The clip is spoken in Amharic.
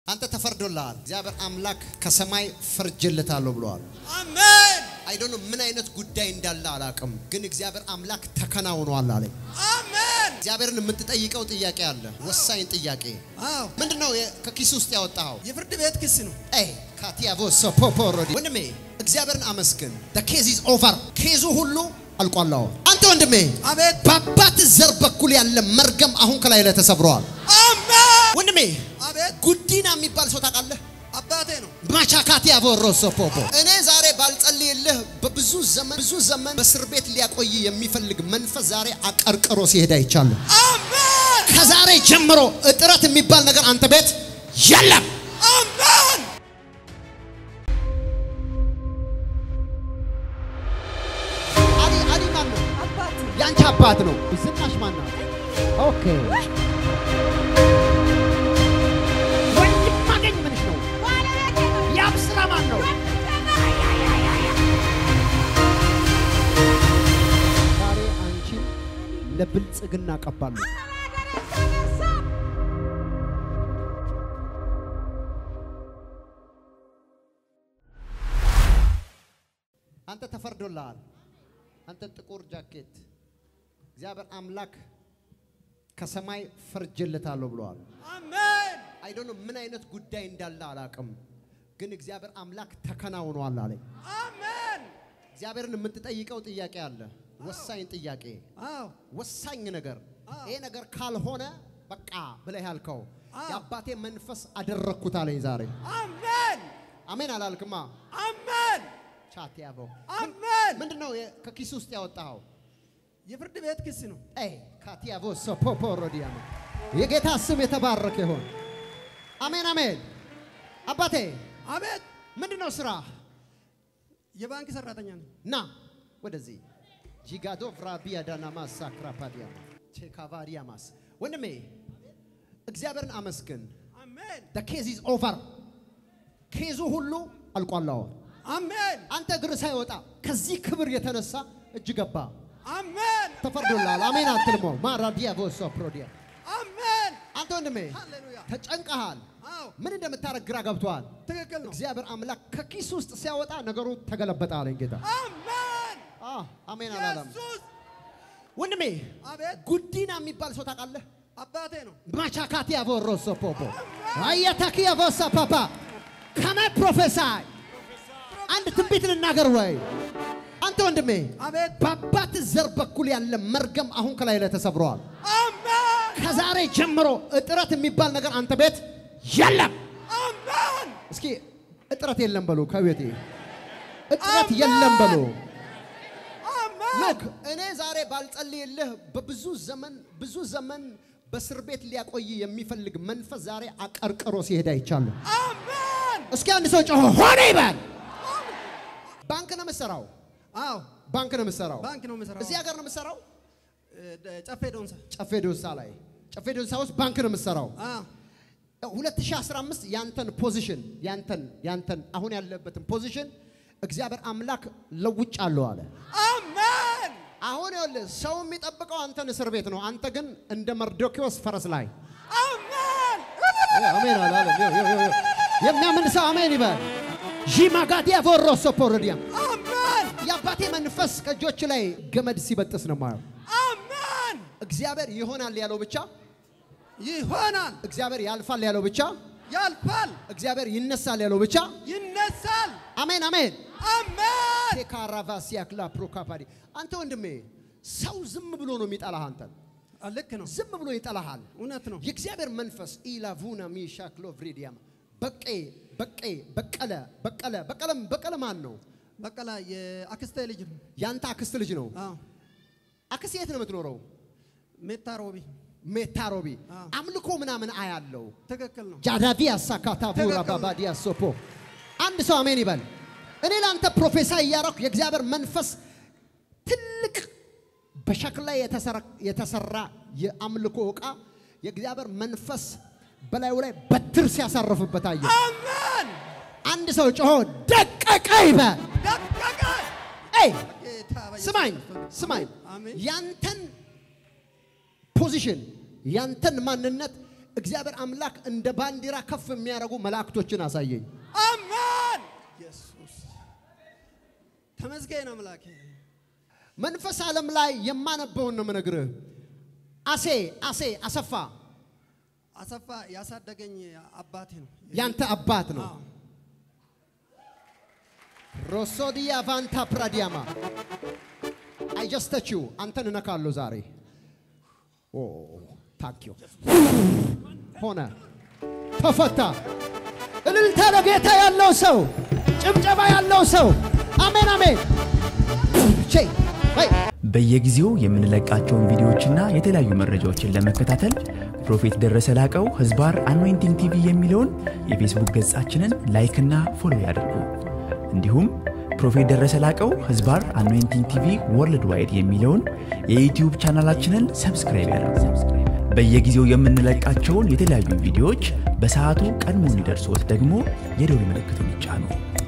አንተ ተፈርዶልሃል። እግዚአብሔር አምላክ ከሰማይ ፈርጅልታለሁ ብለዋል። አሜን አይዶን ምን አይነት ጉዳይ እንዳለ አላቅም፣ ግን እግዚአብሔር አምላክ ተከናውኗል አለኝ። አሜን። እግዚአብሔርን የምትጠይቀው ጥያቄ አለ፣ ወሳኝ ጥያቄ። አዎ ምንድነው ከኪስ ውስጥ ያወጣኸው? የፍርድ ቤት ክስ ነው። ኤ ካቲያቮ ሶፖፖሮዲ ወንድሜ እግዚአብሔርን አመስግን። ኬዝ ኢዝ ኦቨር። ኬዙ ሁሉ አልቋላው። አንተ ወንድሜ አቤት በአባት ዘር በኩል ያለ መርገም አሁን ከላይ ላይ ተሰብረዋል። አሜን። ወንድሜ አቤት ጉዲና የሚባል ሰው ታውቃለህ? አባቴ ነው። ማቻካቲ ያቮሮሶ ፖፖ እኔ ዛሬ ባልጸልይልህ በብዙ ዘመን ብዙ ዘመን በእስር ቤት ሊያቆይ የሚፈልግ መንፈስ ዛሬ አቀርቅሮ ሲሄድ አይቻለሁ። አሜን ከዛሬ ጀምሮ እጥረት የሚባል ነገር አንተ ቤት የለም። አሜን። አሊ አሊ ማን ነው? አባት የአንቺ አባት ነው። ዝናሽ ማን ነው? ኦኬ ወንድም ማገኝ ምንሽ ነው? ባለቤቴ ነው። ያብ ስራ ማን ነው? ዛሬ አንቺን ለብልጽግና ቀባለሁ። አንተ ተፈርዶልሃል። አንተ ጥቁር ጃኬት እግዚአብሔር አምላክ ከሰማይ ፈርጅልታለሁ ብለዋል። አሜን አይዶን ምን አይነት ጉዳይ እንዳለ አላቅም፣ ግን እግዚአብሔር አምላክ ተከናውኗል አለኝ። አሜን። እግዚአብሔርን የምትጠይቀው ጥያቄ አለ፣ ወሳኝ ጥያቄ፣ አዎ ወሳኝ ነገር። አዎ። ይሄ ነገር ካልሆነ በቃ ብለህ ያልከው አዎ። የአባቴ መንፈስ አደረግኩት አለኝ ዛሬ። አሜን አሜን አላልክማ? አሜን ቻት ያበው አሜን። ምንድነው የ- ከኪስ ውስጥ ያወጣኸው? የፍርድ ቤት ክስ ነው። ኤ ካቲያቮ ሶፖፖ ሮዲያማ የጌታ ስም የተባረከ ይሆን። አሜን አሜን። አባቴ አቤት ምንድነው ስራ? የባንክ ሰራተኛ ነው። ና ወደዚህ ጂጋዶ ቭራቢያ ዳናማስ ሳክራፓዲያማ ቼካቫሪያማስ ወንድሜ እግዚአብሔርን አመስግን። አሜን the ኬዝ ኢዝ ኦቨር ኬዙ ሁሉ አልቋላው። አሜን አንተ እግር ሳይወጣ ከዚህ ክብር የተነሳ እጅ ገባ አሜን ተፈርዶላል። አሜን አትልሞ ማራዲያ ቮሶ ፕሮዲያ አሜን። አንተ ወንድሜ ሃሌሉያ ተጨንቀሃል። አዎ ምን እንደምታረግ ግራ ገብቶሃል። ትክክል ነው። እግዚአብሔር አምላክ ከኪስ ውስጥ ሲያወጣ ነገሩ ተገለበጠ አለኝ ጌታ። አሜን አ አሜን አላለም። ኢየሱስ ወንድሜ አቤት ጉዲና የሚባል ሰው ታውቃለህ? አባቴ ነው። ማቻካቲ ያቮሮሶ ፖፖ አያታኪ ያቮሳ ፓፓ ከመ ፕሮፌሳይ አንድ ትንቢት ልናገር ወይ አንተ ወንድሜ አቤት በአባት ዘር በኩል ያለ መርገም አሁን ከላይ ላይ ተሰብረዋል። አሜን ከዛሬ ጀምሮ እጥረት የሚባል ነገር አንተ ቤት የለም። አሜን እስኪ እጥረት የለም በሉ ከቤቴ እጥረት አሜን። የለም በሉ። አሜን ሎክ እኔ ዛሬ ባልጸልይልህ በብዙ ዘመን ብዙ ዘመን በእስር ቤት ሊያቆይ የሚፈልግ መንፈስ ዛሬ አቀርቅሮ ሲሄድ አይቻለሁ። አሜን እስኪ አንድ ሰው ጮሆ ሆነ ይበል። ባንክ ነው የምትሰራው? አዎ ባንክ ነው የምትሰራው? ባንክ ነው የምሰራው። እዚህ ሀገር ነው የምትሰራው? እ፣ ደ- ጨፌ ዶንሳ ጨፌ ዶንሳ ላይ ጨፌ ዶንሳ ውስጥ ባንክ ነው የምትሰራው። አዎ 2015 ያንተን ፖዚሽን ያንተን ያንተን አሁን ያለበትን ፖዚሽን እግዚአብሔር አምላክ ለውጫለሁ አለ። አሜን አሁን ይኸውልህ ሰው የሚጠብቀው አንተን እስር ቤት ነው። አንተ ግን እንደ መርዶኪዎስ ፈረስ ላይ አሜን አሜን አላለም። ይኸው፣ ይኸው፣ ይኸው። የሚያምን ሰው አሜን ይበል። ዢማጋዲያ ቮሮሶ ፖሮዲያ አሜን የአባቴ መንፈስ ከእጆች ላይ ገመድ ሲበጥስ ነው ማየው። አሜን እግዚአብሔር ይሆናል ያለው ብቻ፣ ይሆናል፣ እግዚአብሔር ያልፋል ያለው ብቻ፣ ያልፋል፣ እግዚአብሔር ይነሳል ያለው ብቻ። ይነሳል። አሜን አሜን። አሜን ቴካራቫሲያክላ ፕሮካፓዲ አንተ ወንድሜ ሰው ዝም ብሎ ነው የሚጠላህ። አንተን አ፣ ልክ ነው፣ ዝም ብሎ ይጠላሃል። እውነት ነው። የእግዚአብሔር መንፈስ ኢላቡና ሚሻክሎ ቭሪዲያም በቄ በቄ በቀለ በቀለ በቀለም በቀለ ማን ነው? በቀላ የአክስቴ ልጅ ነው። ያንተ አክስት ልጅ ነው። አዎ አክስት የት ነው የምትኖረው? ሜታ ሮቢ ሜታሮቢ አዎ። አምልኮ ምናምን አያለው ትክክል ነው። ጃዳቪያ ሳካታ ቡራ ትክክል ነው። ባባዲያ ሶፖ አንድ ሰው አሜን ይበል። እኔ ለአንተ ፕሮፌሳይ እያረኩ የእግዚአብሔር መንፈስ ትልቅ በሸክላ የተሰራ- የተሰራ የአምልኮ ዕቃ የእግዚአብሔር መንፈስ በላዩ ላይ በትር ሲያሳርፍበት አየ። አሜን አንድ ሰው ጮሆ ደቀቀ ይበል። ደቀቀ። ኤይ ጌታ በኢየሱስ ስማኝ ክርስቶስ። ስማኝ፣ አሜን ያንተን ፖዚሽን ያንተን ማንነት እግዚአብሔር አምላክ እንደ ባንዲራ ከፍ የሚያደርጉ መላእክቶችን አሳየኝ። አሜን። ኢየሱስ ተመስገን አምላኬ። መንፈስ ዓለም ላይ የማነበውን ነው የምነግርህ። አሴ አሴ አሰፋ አሰፋ ያሳደገኝ አባቴ ነው። ያንተ አባት ነው። አዎ። ሮሶዲያ ቫንታ ፕራዲያማ አይጀስተችው አንተን እነካለሁ ዛሬ። ኦ ታንኪዩ ሆነ ተፈታ። እልልታ ለጌታ ያለው ሰው፣ ጭብጨባ ያለው ሰው አሜን አሜን። ቼ በይ በየጊዜው የምንለቃቸውን ቪዲዮዎችና የተለያዩ መረጃዎችን ለመከታተል ፕሮፌት ደረሰ ላቀው ህዝባር አኖይንቲንግ ቲቪ የሚለውን የፌስቡክ ገጻችንን ላይክና ፎሎ ያድርጉ። እንዲሁም ፕሮፌት ደረሰ ላቀው ህዝባር አኖይንቲንግ ቲቪ ወርልድ ዋይድ የሚለውን የዩትዩብ ቻናላችንን ሰብስክራይብ ያድርጉ። በየጊዜው የምንለቃቸውን የተለያዩ ቪዲዮዎች በሰዓቱ ቀድሞ እንዲደርሶት ደግሞ የደውል ምልክቱን ይጫኑ።